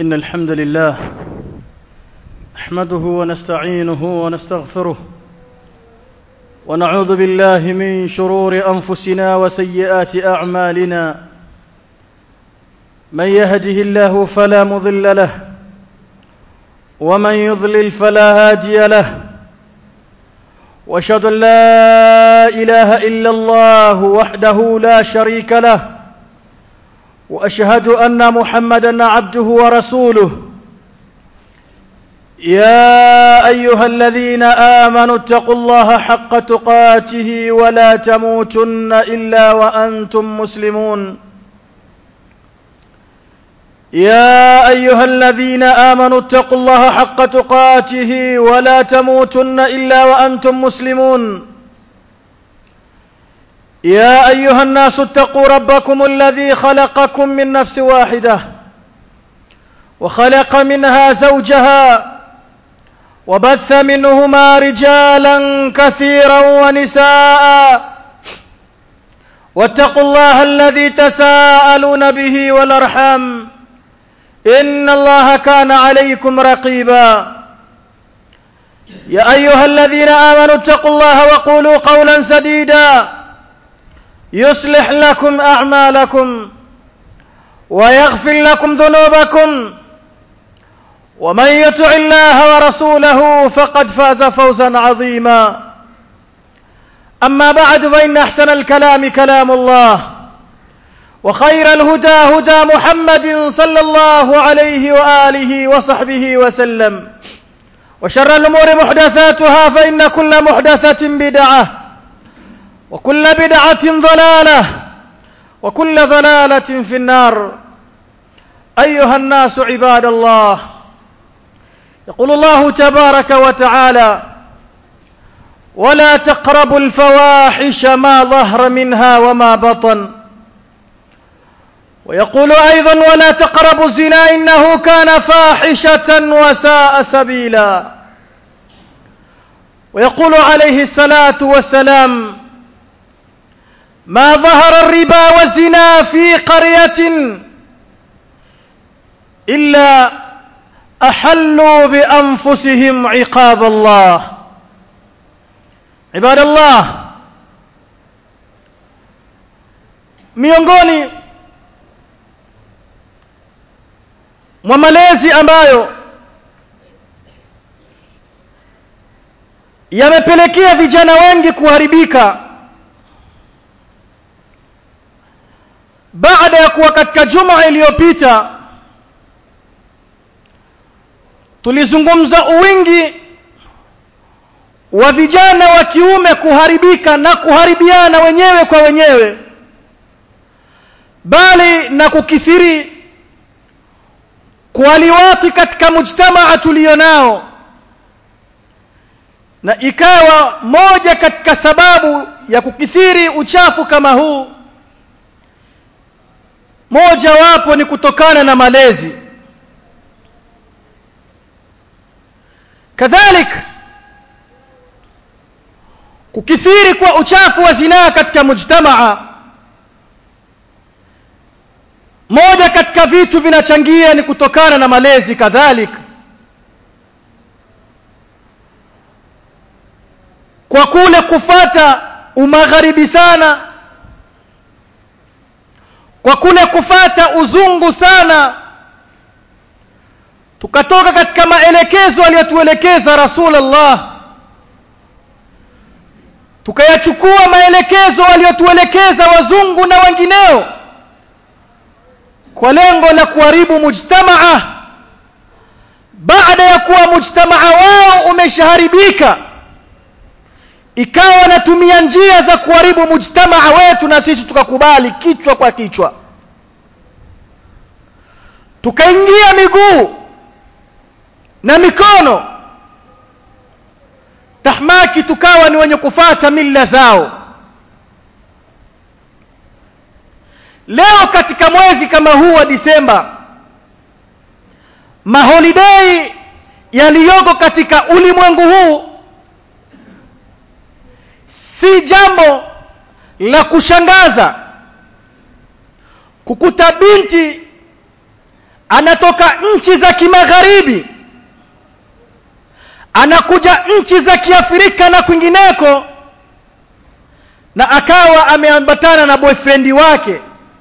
إن الحمد لله نحمده ونستعينه ونستغفره ونعوذ بالله من شرور أنفسنا وسيئات أعمالنا من يهده الله فلا مضل له ومن يضلل فلا هادي له واشهد ان لا اله الا الله وحده لا شريك له واشهد ان محمدا عبده ورسوله يا ايها الذين امنوا اتقوا الله حق تقاته ولا تموتن الا وانتم مسلمون يا ايها الذين امنوا اتقوا الله حق تقاته ولا تموتن الا وانتم مسلمون يا ايها الناس اتقوا ربكم الذي خلقكم من نفس واحده وخلق منها زوجها وبث منهما رجالا كثيرا ونساء واتقوا الله الذي تساءلون به والارحام ان الله كان عليكم رقيبا يا ايها الذين امنوا اتقوا الله وقولوا قولا سديدا يصلح لكم اعمالكم ويغفر لكم ذنوبكم ومن يطع الله ورسوله فقد فاز فوزا عظيما اما بعد فان احسن الكلام كلام الله وخير الهدى هدى محمد صلى الله عليه واله وصحبه وسلم وشر الامور محدثاتها فان كل محدثه بدعه وكل بدعه ضلاله وكل ضلاله في النار ايها الناس عباد الله يقول الله تبارك وتعالى ولا تقربوا الفواحش ما ظهر منها وما بطن ويقول ايضا ولا تقربوا الزنا انه كان فاحشه وساء سبيلا ويقول عليه الصلاه والسلام ما ظهر الربا والزنا في قريه الا احلوا بانفسهم عقاب الله عباد الله miongoni mwa malezi ambayo yamepelekea vijana wengi kuharibika baada ya kuwa katika juma iliyopita tulizungumza uwingi wa vijana wa kiume kuharibika na kuharibiana wenyewe kwa wenyewe bali na kukithiri kualiwati katika mujtamaa tulionao na ikawa moja katika sababu ya kukithiri uchafu kama huu moja wapo ni kutokana na malezi kadhalika kukithiri kwa uchafu wa zinaa katika mujtamaa moja katika vitu vinachangia ni kutokana na malezi kadhalika kwa kule kufata umagharibi sana kwa kule kufata uzungu sana tukatoka katika maelekezo aliyotuelekeza rasulullah tukayachukua maelekezo aliyotuelekeza wazungu na wengineo kwa lengo la kuharibu mujtamaa baada ya kuwa mujtamaa wao umeshaharibika ikawa wanatumia njia za kuharibu mujtamaa wetu na sisi tukakubali kichwa kwa kichwa tukaingia miguu na mikono tahmaki tukawa ni wenye kufata mila zao leo katika mwezi kama huu wa disemba maholidei yaliyoko katika ulimwengu huu si jambo la kushangaza kukuta binti anatoka nchi za kimagharibi anakuja nchi za kiafrika na kwingineko na akawa ameambatana na boyfriend wake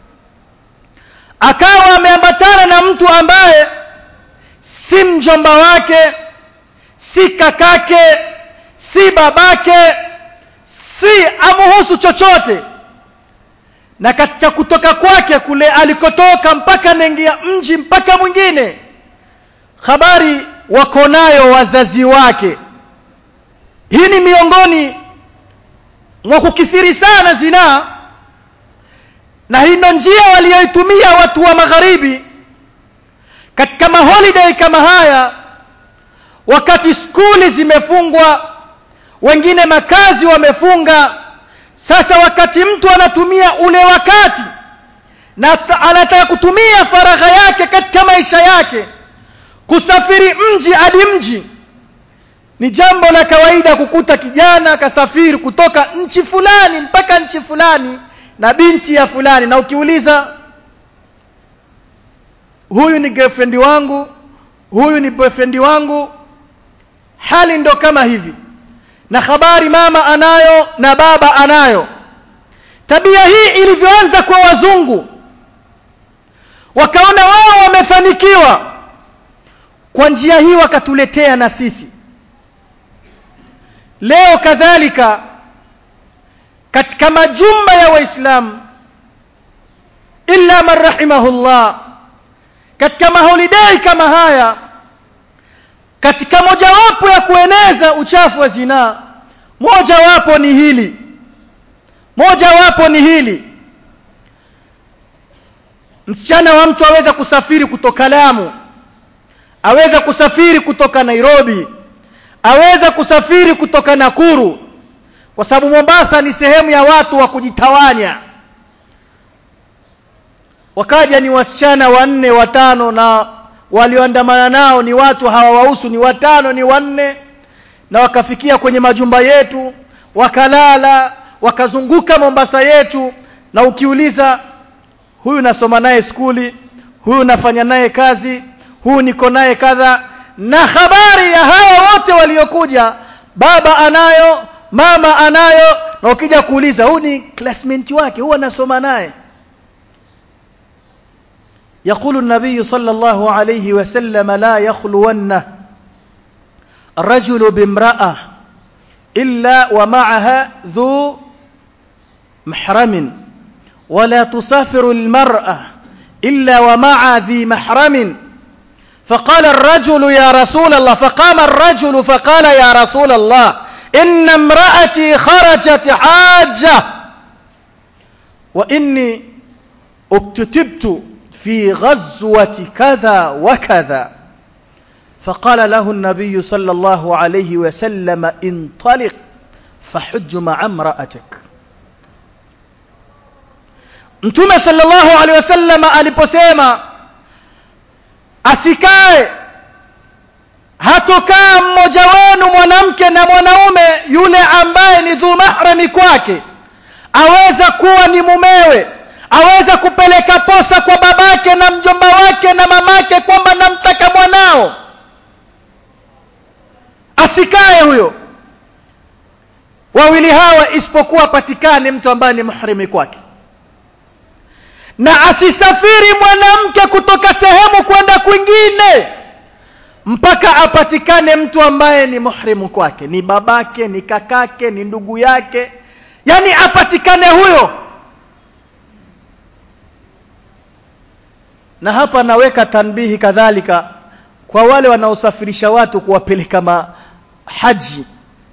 akawa ameambatana na mtu ambaye si mjomba wake si kakake si babake si amuhusu chochote na katika kutoka kwake kule alikotoka mpaka anaingia mji mpaka mwingine habari wako nayo wazazi wake hii ni miongoni mwa kukithiri sana zinaa na hii ndo njia waliyoitumia watu wa magharibi katika maholiday kama haya wakati skuli zimefungwa wengine makazi wamefunga sasa wakati mtu anatumia ule wakati na anataka kutumia faragha yake katika maisha yake kusafiri mji hadi mji ni jambo la kawaida kukuta kijana kasafiri kutoka nchi fulani mpaka nchi fulani na binti ya fulani na ukiuliza huyu ni girlfriend wangu huyu ni boyfriend wangu hali ndo kama hivi na habari mama anayo na baba anayo tabia hii ilivyoanza kwa wazungu wakaona wao wamefanikiwa kwa njia hii wakatuletea na sisi leo kadhalika katika majumba ya waislamu illa man rahimahullah katika maholidei kama haya katika mojawapo ya kueneza uchafu wa zinaa mojawapo ni hili mojawapo ni hili msichana wa mtu aweza kusafiri kutoka Lamu aweza kusafiri kutoka Nairobi aweza kusafiri kutoka Nakuru kwa sababu Mombasa ni sehemu ya watu wa kujitawanya wakaja ni wasichana wanne watano na walioandamana nao ni watu hawawahusu ni watano ni wanne na wakafikia kwenye majumba yetu wakalala wakazunguka Mombasa yetu na ukiuliza huyu nasoma naye skuli huyu nafanya naye kazi huyu niko naye kadha na habari ya hawa wote waliokuja baba anayo mama anayo na ukija kuuliza huyu ni classmate wake huwa anasoma naye يقول النبي صلى الله عليه وسلم لا يخلون رجل بامرأة إلا ومعها ذو محرم ولا تسافر المرأة إلا ومع ذي محرم فقال الرجل يا رسول الله فقام الرجل فقال يا رسول الله إن امرأتي خرجت حاجة وإني اكتتبت في غزوة كذا وكذا فقال له النبي صلى الله عليه وسلم انطلق فحج مع امرأتك Mtume sallallahu alaihi wasallam aliposema asikae hatokaa mmoja wenu mwanamke na mwanaume yule ambaye ni dhu mahrami kwake aweza kuwa ni mumewe aweza kupeleka posa kwa babake na mjomba wake na mamake kwamba namtaka mwanao asikae huyo wawili hawa isipokuwa patikane mtu ambaye ni muhrimi kwake na asisafiri mwanamke kutoka sehemu kwenda kwingine mpaka apatikane mtu ambaye ni muhrimu kwake ni babake ni kakake ni ndugu yake yani apatikane huyo na hapa naweka tanbihi kadhalika kwa wale wanaosafirisha watu kuwapeleka mahaji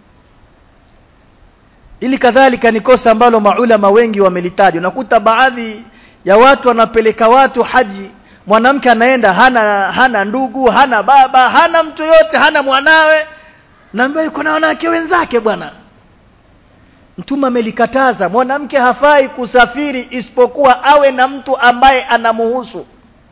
ili kadhalika ni kosa ambalo maulama wengi wamelitaja unakuta baadhi ya watu wanapeleka watu haji mwanamke anaenda hana hana ndugu hana baba hana mtu yote hana mwanawe naambiwa yuko na wanawake wenzake bwana mtume amelikataza mwanamke hafai kusafiri isipokuwa awe na mtu ambaye anamuhusu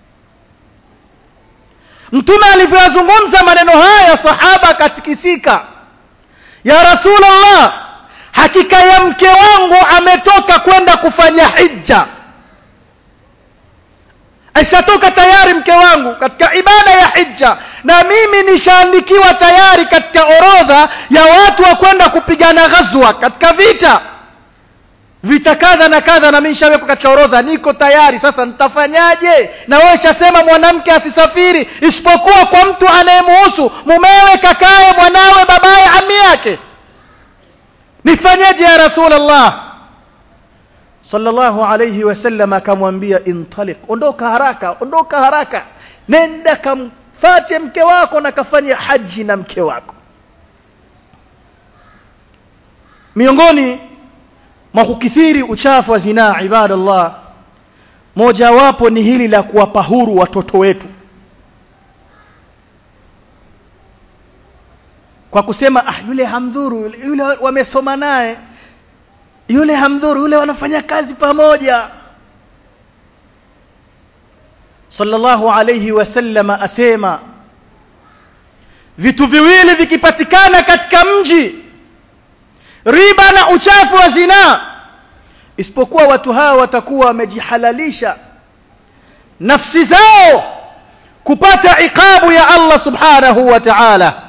mtume alivyoyazungumza maneno haya sahaba akatikisika ya rasulullah hakika ya mke wangu ametoka kwenda kufanya hija aishatoka tayari mke wangu katika ibada ya hija na mimi nishaandikiwa tayari katika orodha ya watu wa kwenda kupigana ghazwa katika vita vita kadha na kadha na mimi nishawekwa katika orodha niko tayari sasa nitafanyaje na wewe shasema mwanamke asisafiri isipokuwa kwa mtu anayemuhusu mumewe kakaye mwanawe babaye ami yake nifanyeje ya rasulullah sallallahu alayhi wasallam akamwambia intaliq ondoka haraka ondoka haraka nenda kamfate mke wako na kafanya haji na mke wako miongoni mwa kukithiri uchafu wa zinaa ibadallah mojawapo ni hili la kuwapa huru watoto wetu kwa kusema ah yule hamdhuru yule, yule wamesoma naye yule hamdhuru yule wanafanya kazi pamoja sallallahu alayhi wasallam asema vitu viwili vikipatikana katika mji riba na uchafu wa zinaa isipokuwa watu hawa watakuwa wamejihalalisha nafsi zao kupata iqabu ya Allah subhanahu wa ta'ala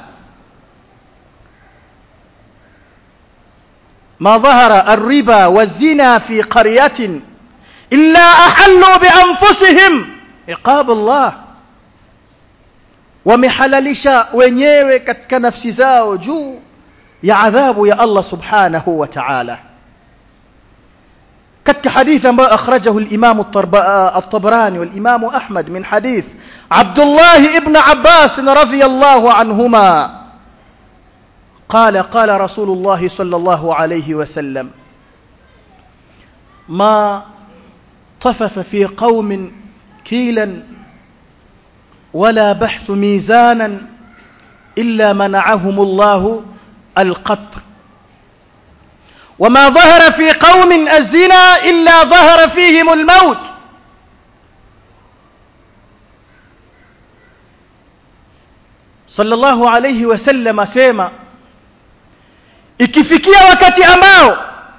ما ظهر الربا والزنا في قرية إلا أحلوا بأنفسهم عقاب الله ومحللشا wenyewe katika nafsi zao juu ya adhabu ya Allah subhanahu wa ta'ala katika hadith ambayo akhrajahu al-Imam at-Tabrani wal-Imam Ahmad min hadith Abdullah ibn Abbas radhiyallahu anhuma قال قال رسول الله صلى الله عليه وسلم ما طفف في قوم كيلا ولا بحث ميزانا إلا منعهم الله القطر وما ظهر في قوم الزنا إلا ظهر فيهم الموت صلى الله عليه وسلم سيما ikifikia wakati ambao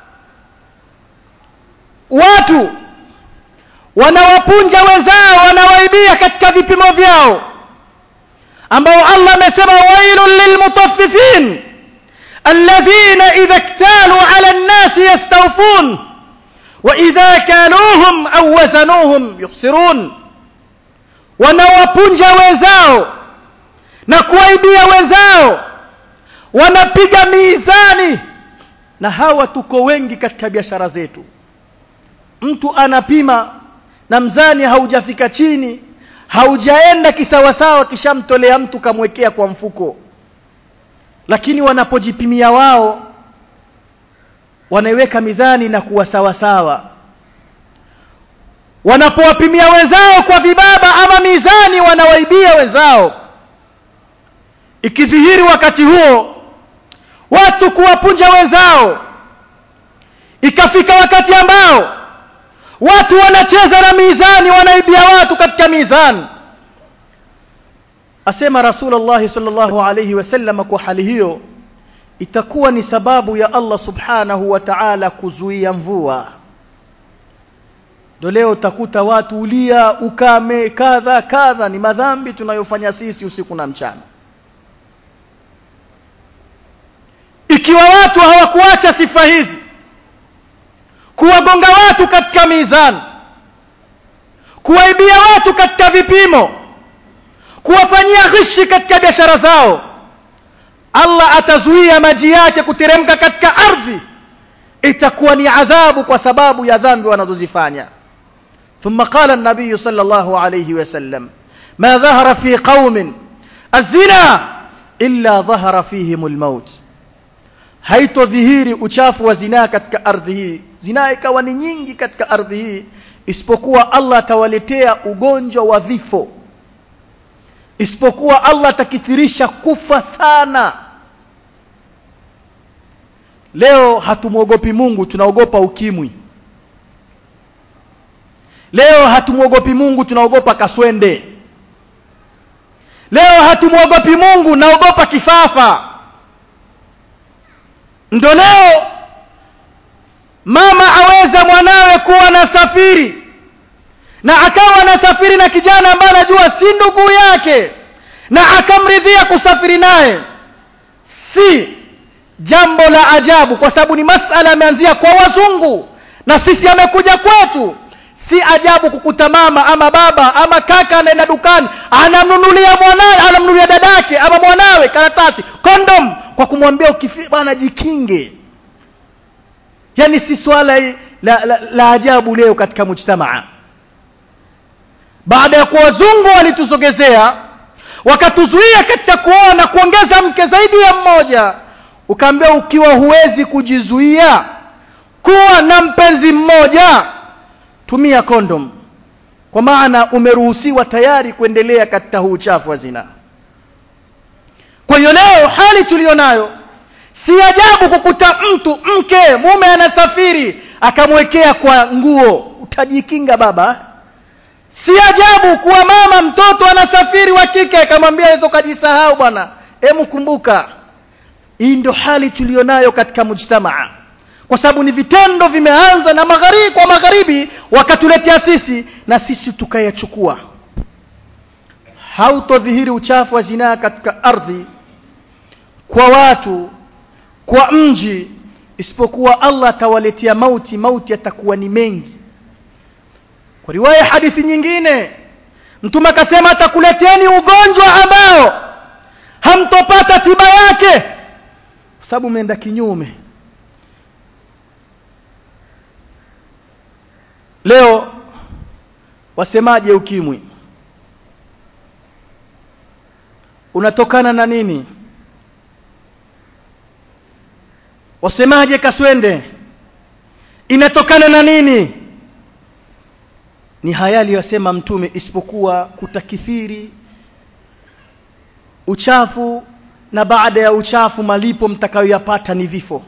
watu wanawapunja wenzao wanawaibia katika vipimo vyao ambao Allah amesema wailul lilmutaffifin alladhina idha iktalu ala an-nas yastawfun wa idha kaluhum aw wazanuhum yukhsirun wanawapunja wenzao na kuwaibia wenzao wanapiga mizani na hawa tuko wengi katika biashara zetu mtu anapima na mzani haujafika chini haujaenda kisawasawa kishamtolea mtu kamwekea kwa mfuko lakini wanapojipimia wao wanaiweka mizani na kuwa sawasawa wanapowapimia wenzao kwa vibaba ama mizani wanawaibia wenzao ikidhihiri wakati huo watu kuwapunja wenzao ikafika wakati ambao watu wanacheza na mizani wanaibia watu katika mizani asema rasulullah sallallahu alayhi wasallam kwa hali hiyo itakuwa ni sababu ya Allah subhanahu wa ta'ala kuzuia mvua ndio leo utakuta watu ulia ukame kadha kadha ni madhambi tunayofanya sisi usiku na mchana ikiwa watu hawakuacha sifa hizi kuwagonga watu katika mizani kuwaibia watu katika vipimo kuwafanyia ghishi katika biashara zao Allah atazuia maji yake kuteremka katika ardhi itakuwa ni adhabu kwa sababu ya dhambi wanazozifanya ثم قال النبي صلى الله عليه وسلم ما ظهر في قوم الزنا إلا ظهر فيهم الموت haitodhihiri uchafu wa zinaa katika ardhi hii zinaa ikawa ni nyingi katika ardhi hii isipokuwa Allah atawaletea ugonjwa wa vifo isipokuwa Allah atakithirisha kufa sana leo hatumwogopi Mungu tunaogopa ukimwi leo hatumwogopi Mungu tunaogopa kaswende leo hatumwogopi Mungu naogopa kifafa ndo leo mama aweza mwanawe kuwa na safiri na akawa anasafiri na kijana ambaye anajua si ndugu yake na akamridhia kusafiri naye si jambo la ajabu kwa sababu ni masala ameanzia kwa wazungu na sisi amekuja kwetu si ajabu kukuta mama ama baba ama kaka anaenda dukani anamnunulia mwanawe anamnunulia dadake ama mwanawe karatasi kondom kwa kumwambia ukifi bwana jikinge yani si swala la, la, la ajabu leo katika mujtamaa baada ya kuwa wazungu walitusogezea wakatuzuia katika kuoa na kuongeza mke zaidi ya mmoja ukaambia ukiwa huwezi kujizuia kuwa na mpenzi mmoja tumia kondom kwa maana umeruhusiwa tayari kuendelea katika huu uchafu wa zina kwa hiyo leo hali tuliyonayo si ajabu kukuta mtu mke mume anasafiri akamwekea kwa nguo utajikinga baba si ajabu kuwa mama mtoto anasafiri wa kike akamwambia hizo kajisahau bwana hemu kumbuka hii ndio hali tuliyonayo katika mujtamaa kwa sababu ni vitendo vimeanza na magharibi kwa magharibi wakatuletea sisi na sisi tukayachukua hautodhihiri uchafu wa zinaa katika ardhi kwa watu kwa mji isipokuwa Allah atawaletea mauti mauti yatakuwa ni mengi kwa riwaya hadithi nyingine mtume akasema atakuleteni ugonjwa ambao hamtopata tiba yake kwa sababu umeenda kinyume leo wasemaje ukimwi unatokana na nini wasemaje kaswende inatokana na nini ni haya aliyosema mtume isipokuwa kutakithiri uchafu na baada ya uchafu malipo mtakayoyapata ni vifo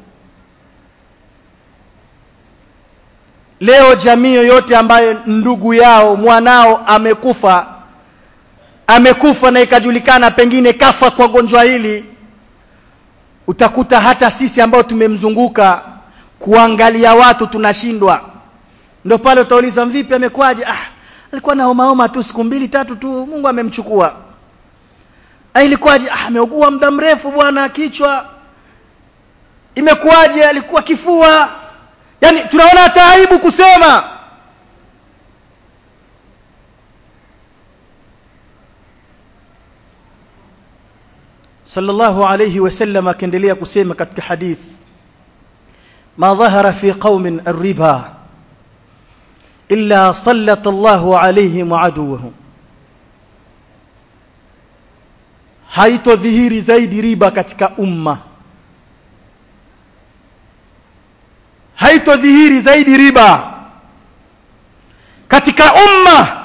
leo jamii yoyote ambayo ndugu yao mwanao amekufa amekufa na ikajulikana pengine kafa kwa gonjwa hili utakuta hata sisi ambao tumemzunguka kuangalia watu tunashindwa ndio pale utauliza vipi amekwaje ah alikuwa na homa homa tu siku mbili tatu tu Mungu amemchukua ah ilikuwaje ah ameugua muda mrefu bwana kichwa imekuwaje alikuwa kifua yani tunaona hata aibu kusema sallallahu alayhi wasallam akaendelea kusema katika hadith ma dhahara fi qaumin ar-riba illa sallata Allahu alayhim aduwahum haitodhihiri zaidi riba katika umma haitodhihiri zaidi riba katika umma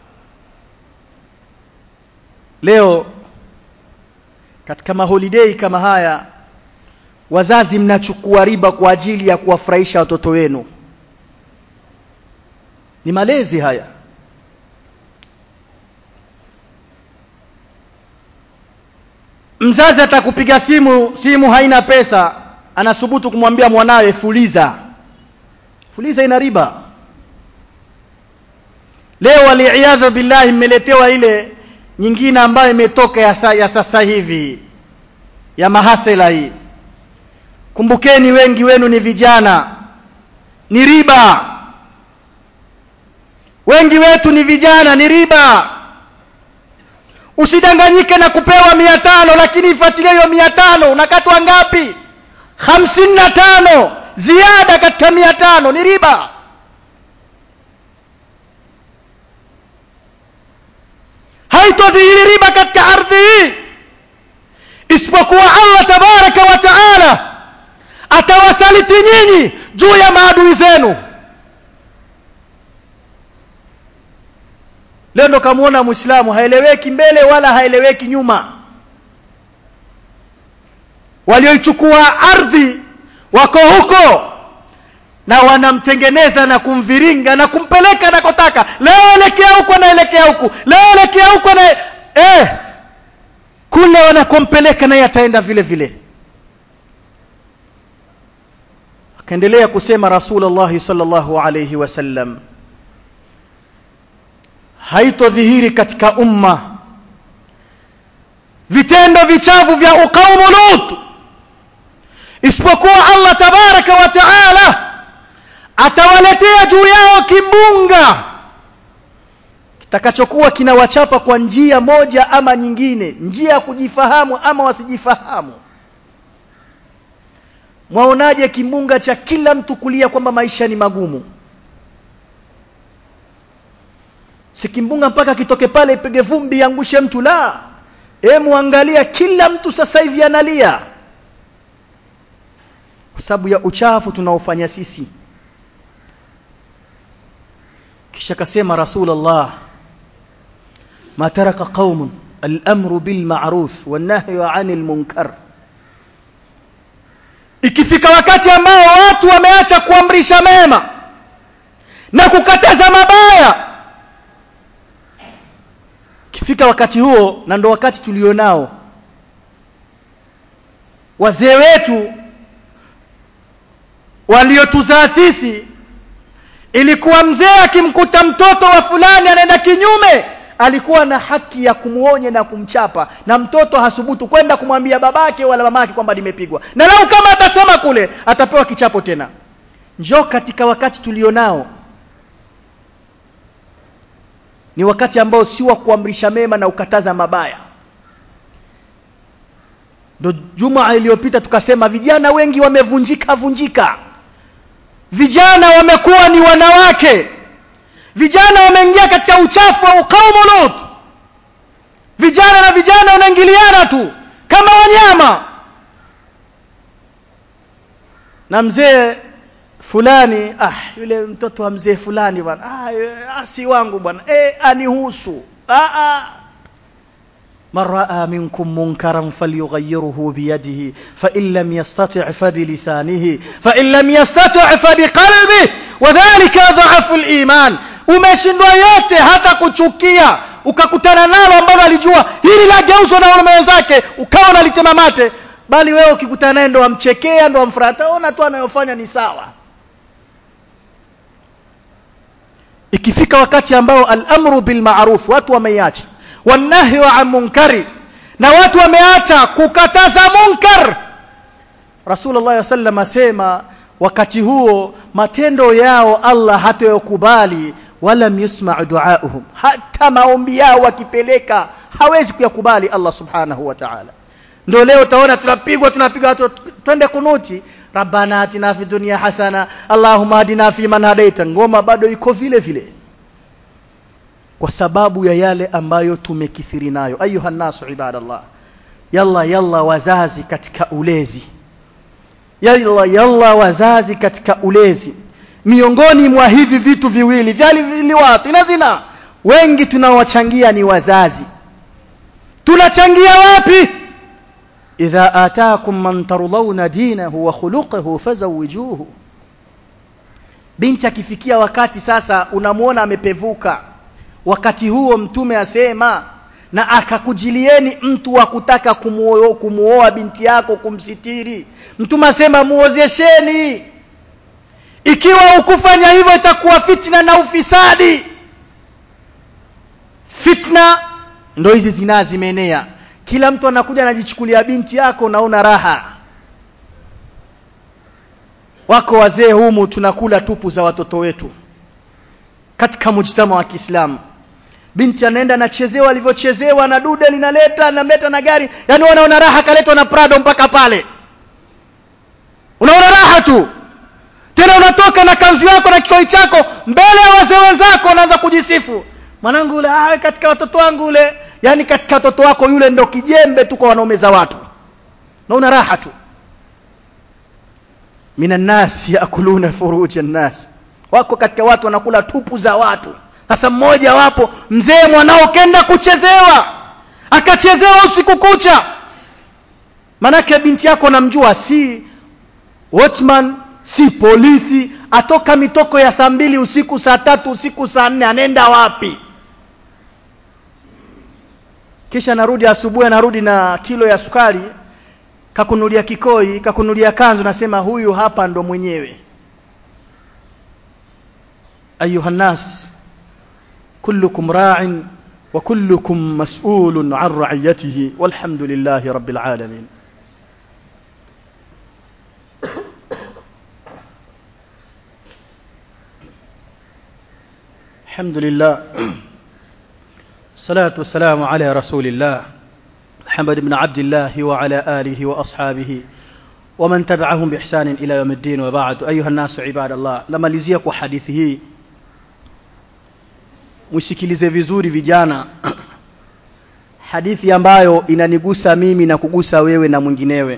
leo katika maholidei kama haya wazazi mnachukua riba kwa ajili ya kuwafurahisha watoto wenu ni malezi haya mzazi atakupiga simu simu haina pesa anasubutu kumwambia mwanawe fuliza fuliza ina riba leo waliiadha billahi mmeletewa ile nyingine ambayo imetoka ya, sa, ya sasa hivi ya mahasela hii kumbukeni wengi wenu ni vijana ni riba wengi wetu ni vijana ni riba usidanganyike na kupewa mia tano lakini ifuatilie hiyo mia tano unakatwa ngapi hamsini na tano ziada katika mia tano ni riba haitodhihiri riba katika ardhi hii isipokuwa allah tabaraka wa taala atawasaliti nyinyi juu ya maadui zenu leo ndo kamwona mwislamu haeleweki mbele wala haeleweki nyuma walioichukua ardhi wako huko na wanamtengeneza na kumviringa na kumpeleka nakotaka leo elekea huku anaelekea huku leo elekea huku na eh, kule wanakompeleka naye ataenda vile vile akaendelea kusema rasulullah sallallahu alayhi wasallam haitodhihiri katika umma vitendo vichafu vya uqaumu lut isipokuwa Allah tabaraka wa taala atawaletea juu yao kimbunga kitakachokuwa kinawachapa kwa njia moja ama nyingine njia ya kujifahamu ama wasijifahamu mwaonaje kimbunga cha kila mtu kulia kwamba maisha ni magumu si kimbunga mpaka kitoke pale ipige vumbi iangushe mtu la hemu angalia kila mtu sasa hivi analia kwa sababu ya uchafu tunaofanya sisi kisha kasema rasulullah ma taraka qaumun al-amru bil ma'ruf wan nahyu 'anil munkar ikifika wakati ambao watu wameacha kuamrisha mema na kukataza mabaya ikifika wakati huo na ndo wakati tulionao wazee wetu waliotuzaa sisi ilikuwa mzee akimkuta mtoto wa fulani anaenda kinyume alikuwa na haki ya kumuonya na kumchapa na mtoto hasubutu kwenda kumwambia babake wala mamake kwamba nimepigwa na lau kama atasema kule atapewa kichapo tena njoo katika wakati tulionao ni wakati ambao si wa kuamrisha mema na ukataza mabaya ndo juma iliyopita tukasema vijana wengi wamevunjika vunjika vijana wamekuwa ni wanawake vijana wameingia katika uchafu wa uqaumu lut vijana na vijana wanaingiliana tu kama wanyama na mzee fulani ah yule mtoto wa mzee fulani bwana ah si wangu bwana eh anihusu ah ah من راى منكم منكرا فليغيره بيده فان لم يستطع فبلسانه فان لم يستطع فبقلبه وذلك ضعف الايمان umeshindwa yote hata kuchukia ukakutana nalo ambalo alijua hili lageuzwa na wanaume wenzake ukawa unalitema mate bali wewe ukikutana naye ndo wamchekea ndo wamfurata ona tu anayofanya ni sawa ikifika wakati ambao al-amru bil ma'ruf watu wameiacha wanahyu an munkari na watu wameacha kukataza munkar Rasulullah sallam asema wakati huo matendo yao Allah hatayokubali wala yusma duauhum hata maombi yao wakipeleka hawezi kuyakubali Allah subhanahu wa ta'ala ndio leo utaona tunapigwa tunapiga watu twende kunuti rabbana atina fi dunya hasana allahumma hadina fi man hadaita ngoma bado iko vile vile kwa sababu ya yale ambayo tumekithiri nayo ayuha nasu ibadallah yalla yalla wazazi katika ulezi yalla yalla wazazi katika ulezi miongoni mwa hivi vitu viwili vyali watu ina zina wengi tunawachangia ni wazazi tunachangia wapi idha ataakum man tardawna dinahu wa khuluquhu fazawijuhu binti akifikia wakati sasa unamuona amepevuka wakati huo mtume asema na akakujilieni mtu wa kutaka kumuoa kumuoa binti yako kumsitiri mtume asema muozesheni ikiwa ukufanya hivyo itakuwa fitna na ufisadi fitna ndo hizi zinaa zimeenea kila mtu anakuja anajichukulia binti yako naona raha wako wazee humu tunakula tupu za watoto wetu katika mujtama wa Kiislamu binti anaenda anachezewa alivyochezewa na dude linaleta anamleta na gari yani wanaona raha kaletwa na Prado mpaka pale unaona raha tu tena unatoka na kanzu yako na kikoi chako mbele ya wazee wenzako unaanza kujisifu mwanangu ule ah katika watoto wangu ule yani katika watoto wako yule ndo kijembe tu kwa wanaume za watu naona raha tu minan nas yakuluna furuja nas wako katika watu wanakula tupu za watu sasa mmoja wapo mzee mwanao kenda kuchezewa akachezewa usiku kucha manake binti yako namjua si watchman si polisi atoka mitoko ya saa mbili usiku saa tatu usiku saa nne anaenda wapi kisha anarudi asubuhi anarudi na kilo ya sukari kakunulia kikoi kakunulia kanzu nasema huyu hapa ndo mwenyewe ayuhannas كلكم راع وكلكم مسؤول عن رعيته والحمد لله رب العالمين الحمد لله الصلاة والسلام على رسول الله محمد بن عبد الله وعلى آله وأصحابه ومن تبعهم بإحسان إلى يوم الدين وبعد أيها الناس عباد الله namalizia kwa hadithi hii msikilize vizuri vijana hadithi ambayo inanigusa mimi na kugusa wewe na mwinginewe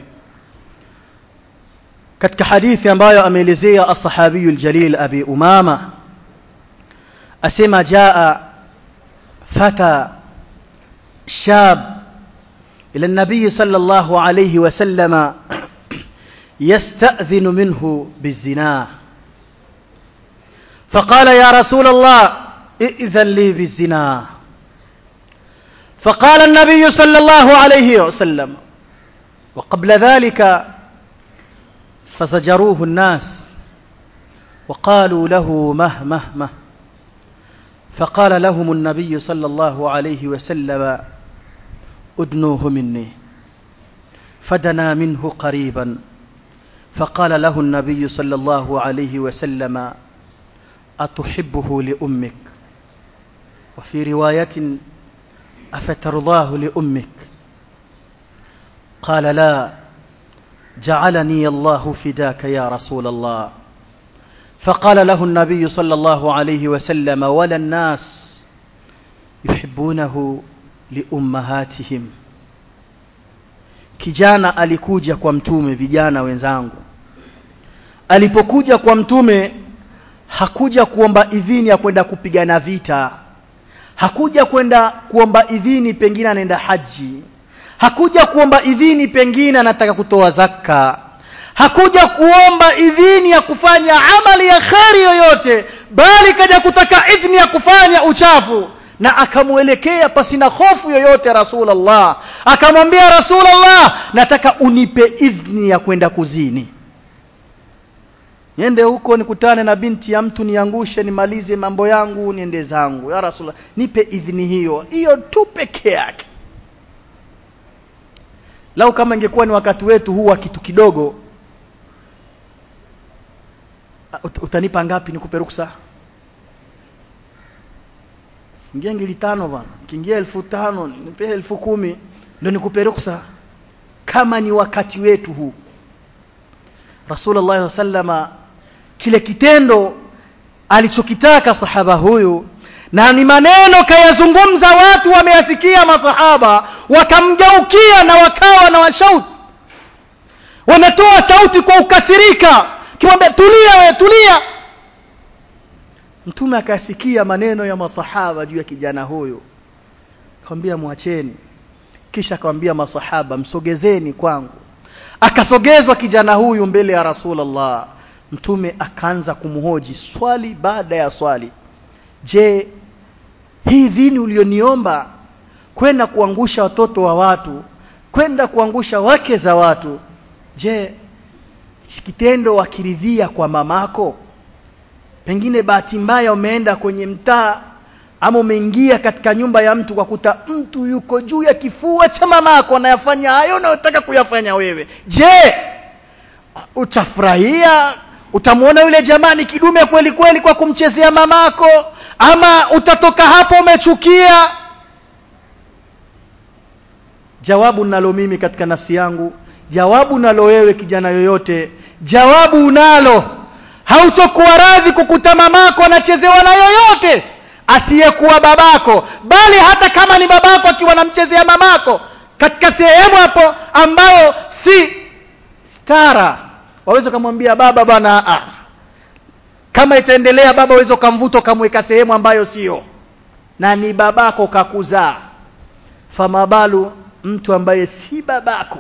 katika hadithi ambayo ameelezea as-sahabiyu al-jalil abi umama asema jaa fata shab ila an-nabiy sallallahu alayhi wa sallama يستأذن منه بالزنا فقال يا رسول الله ائذن لي بالزنا فقال النبي صلى الله عليه وسلم وقبل ذلك فزجروه الناس وقالوا له مه مه مه فقال لهم النبي صلى الله عليه وسلم ادنوه مني فدنا منه قريبا فقال له النبي صلى الله عليه وسلم أتحبه لأمك وفي رواية أفترضاه لأمك قال لا جعلني الله فداك يا رسول الله فقال له النبي صلى الله عليه وسلم ولا الناس يحبونه لأمهاتهم kijana alikuja kwa mtume vijana wenzangu alipokuja kwa mtume hakuja kuomba idhini ya kwenda kupigana vita hakuja kwenda kuomba idhini pengine anaenda haji hakuja kuomba idhini pengine anataka kutoa zaka hakuja kuomba idhini ya kufanya amali ya kheri yoyote bali kaja kutaka idhini ya kufanya uchafu na akamwelekea pasina hofu yoyote rasulullah akamwambia rasulullah nataka unipe idhni ya kwenda kuzini niende huko nikutane na binti ya mtu niangushe nimalize mambo yangu niende zangu ya rasulullah nipe idhni hiyo hiyo tu peke yake lau kama ingekuwa ni wakati wetu huu wa kitu kidogo ut utanipa ngapi nikupe ruksa ingia ngili tano bana kiingia elfu tano nipe elfu kumi ndio nikupe ruksa kama ni wakati wetu huu Rasulullah sallama kile kitendo alichokitaka sahaba huyu na ni maneno kayazungumza watu wameyasikia masahaba wakamgeukia na wakawa na washauti wanatoa sauti kwa ukasirika kimwambia tulia we tulia mtume akasikia maneno ya masahaba juu ya kijana huyu akamwambia mwacheni kisha akamwambia masahaba msogezeni kwangu akasogezwa kijana huyu mbele ya rasulullah mtume akaanza kumhoji swali baada ya swali je hii dini ulioniomba kwenda kuangusha watoto wa watu kwenda kuangusha wake za watu je kitendo wakiridhia kwa mamako pengine bahati mbaya umeenda kwenye mtaa ama umeingia katika nyumba ya mtu kwa kuta mtu yuko juu ya kifua cha mamako anayafanya hayo unayotaka kuyafanya wewe je utafurahia utamwona yule jamani kidume kweli kweli kwa kumchezea mamako ama utatoka hapo umechukia jawabu nalo mimi katika nafsi yangu jawabu nalo wewe kijana yoyote jawabu unalo hautokuwa radhi kukuta mamako anachezewa na yoyote asiyekuwa babako bali hata kama ni babako akiwa anamchezea mamako katika sehemu hapo ambayo si stara waweza kumwambia baba bwana ah kama itaendelea baba waweza ukamvuta ukamweka sehemu ambayo sio na ni babako kakuzaa famabalu mtu ambaye si babako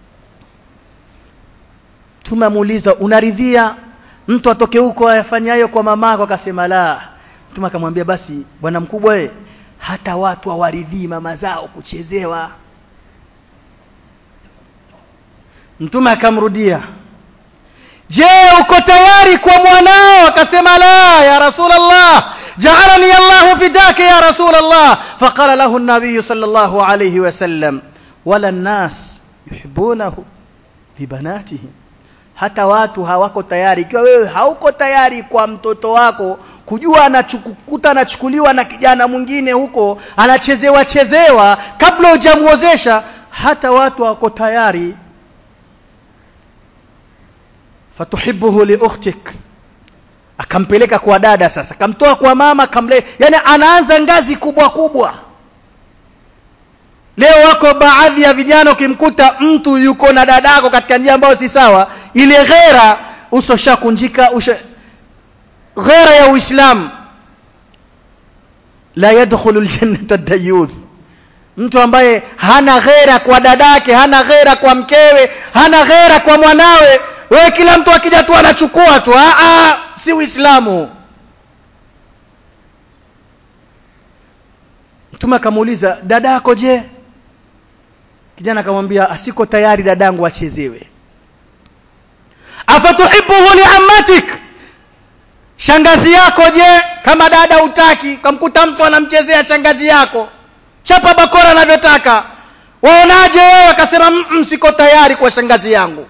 tumemuuliza unaridhia mtu atoke huko ayafanyayo kwa mamako akasema la mtume akamwambia basi bwana mkubwa we hata watu hawaridhii mama zao kuchezewa mtume akamrudia je uko tayari kwa mwanao akasema la ya rasulullah جعلني الله فداك يا رسول الله فقال له النبي صلى الله عليه وسلم ولا الناس يحبونه لبناتهم hata watu hawako tayari ikiwa wewe hauko tayari kwa mtoto wako kujua anachukuta anachukuliwa na kijana mwingine huko anachezewa chezewa kabla hujamuozesha hata watu hawako tayari fatuhibuhu liukhtik akampeleka kwa dada sasa akamtoa kwa mama kamle yani anaanza ngazi kubwa kubwa leo wako baadhi ya vijana ukimkuta mtu yuko na dadako katika njia ambayo si sawa ile ghera uso shakunjika usha ghera ya uislamu la yadkhulu aljannata dayuth mtu ambaye hana ghera kwa dadake hana ghera kwa mkewe hana ghera kwa mwanawe wewe kila mtu akija tu anachukua tu a a si uislamu mtume akamuuliza dadako je kijana akamwambia asiko tayari dadangu achezewe afatuhibuhu liammatik shangazi yako je kama dada utaki kamkuta mtu anamchezea shangazi yako chapa bakora anavyotaka waonaje wewe akasema siko tayari kwa shangazi yangu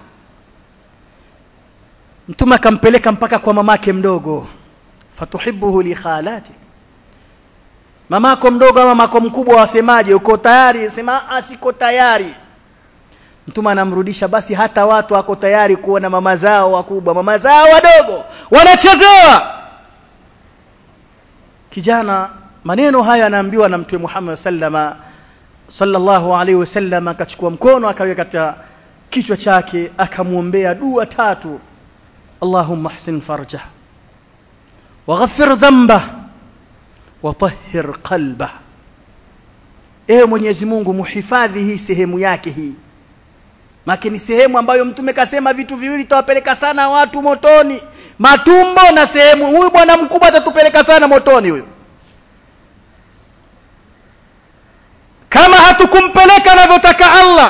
mtume akampeleka mpaka kwa mamake mdogo fatuhibuhu li khalati mamako mdogo ama mamako mkubwa wasemaje uko tayari sema siko tayari mtume anamrudisha basi hata watu wako tayari kuona mama zao wakubwa mama zao wadogo wanachezewa kijana maneno haya anaambiwa na mtume Muhammad sallama sallallahu alaihi wasallam akachukua mkono akaweka katika kichwa chake akamwombea dua tatu اللهم احسن فرجه وغفر ذنبه وطهر قلبه ewe mwenyezi mungu muhifadhi hii sehemu yake hii make ni sehemu ambayo mtume kasema vitu viwili tawapeleka sana watu motoni matumbo na sehemu huyu bwana mkubwa atatupeleka sana motoni huyu kama hatukumpeleka anavyotaka allah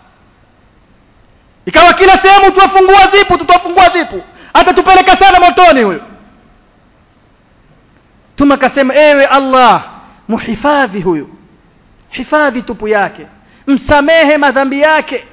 ikawa kila sehemu tuwafungua zipu tutafungua zipu atatupeleka sana motoni huyo tuma kasema ewe allah muhifadhi huyu hifadhi tupu yake msamehe madhambi yake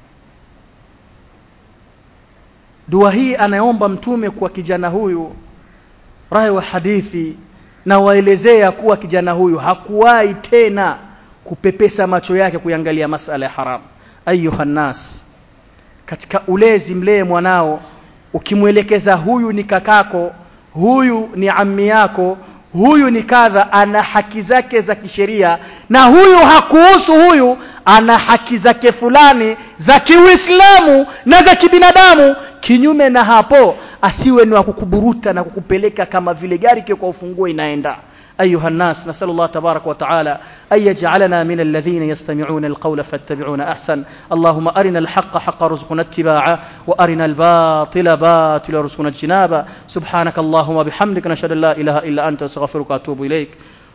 dua hii anaomba mtume kwa kijana huyu rahi wa hadithi na waelezea kuwa kijana huyu hakuwahi tena kupepesa macho yake kuangalia masala ya haram ayuha nas katika ulezi mlee mwanao ukimwelekeza huyu ni kakako huyu ni ammi yako huyu ni kadha ana haki zake za kisheria na huyu hakuhusu huyu ana haki zake fulani za kiuislamu na za kibinadamu kinyume na hapo asiwe ni wa kukuburuta na kukupeleka kama vile gari kio kwa ufunguo inaenda أيها الناس نسأل الله تبارك وتعالى أن يجعلنا من الذين يستمعون القول فاتبعون أحسن اللهم أرنا الحق حق رزقنا اتباعه وأرنا الباطل باطل رزقنا اجتنابه سبحانك اللهم وبحمدك نشهد أن لا إله إلا أنت أستغفرك وأتوب إليك